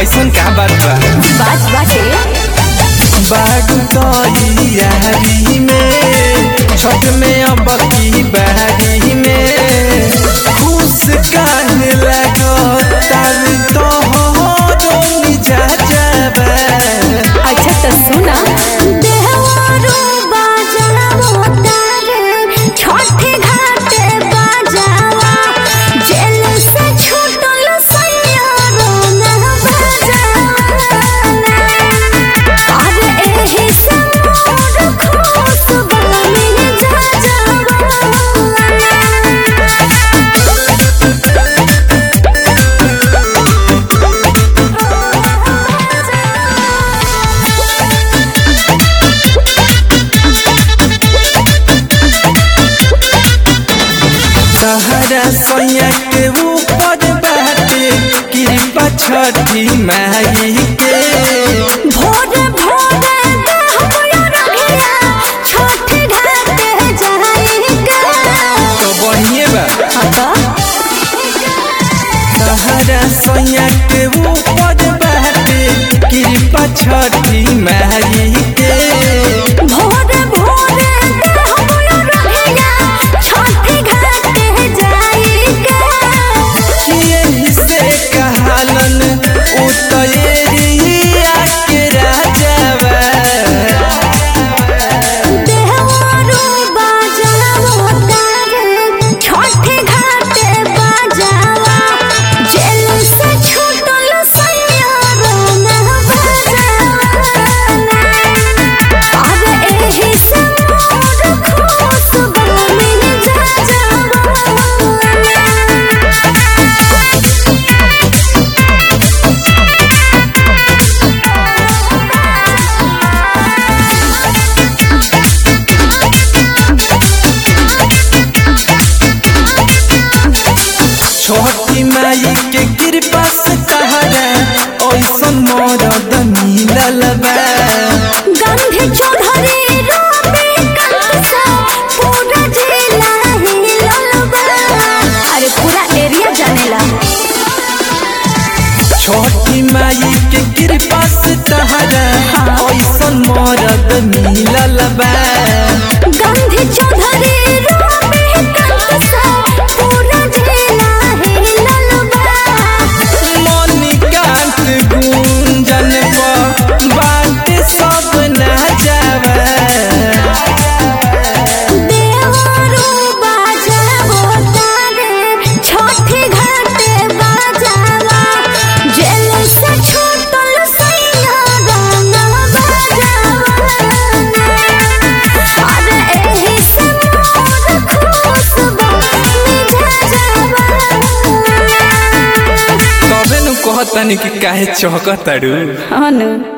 ऐसन का बात बा बात बाटे बागु तैयारी में छठ में अब की बारी में खुश काहे लगतार तोहरो मिजा जाबा अच्छा तो सुना देहवारो बाजावा तारे छठे घाटे बाजावा जेल से छूटल सैयारो ना बाजावा अरे एही से मोर खुश बनी जा सहारा सैया के ऊपर बाटे कृपा छठी माई के भोरे भोरे दहबया रखिया छठे घाटे जाइके तो बढ़िए बा आता सहारा सैया के ऊपर बाटे कृपा छठी माई के भोरे भोरे दहबया रखिया छठे घाटे जाइके यही से कहालन उतरिया के राजावा देहवारो बाजावा तारे छठे घाटे बाजावा जेल से छूटल सैयारो ना बाजावा अरे एही से मोर खुश बनी जा जावा छोटी माई के कृपा से तहरा ऐसन मरद मिलल बा गांधी चौधरी रोबी कंसा पूरा जिला हिलल बा अरे पूरा एरिया जानेला छोटी माई के कृपा से तहरा ऐसन मरद मिलल बा गांधी चौधरी रोबी कंसा पूरा जिला हिलल बा मणिकांत गुंजन पर बात सब ना जावा देवरो बाजावो तारे छठे घाटे बाजावा जेल से छूटल सैया गाना बाजावा अरे एही से मोर खुश बनी जा जावा तबे नु कहतनी कि काहे चहकताड़ू अनु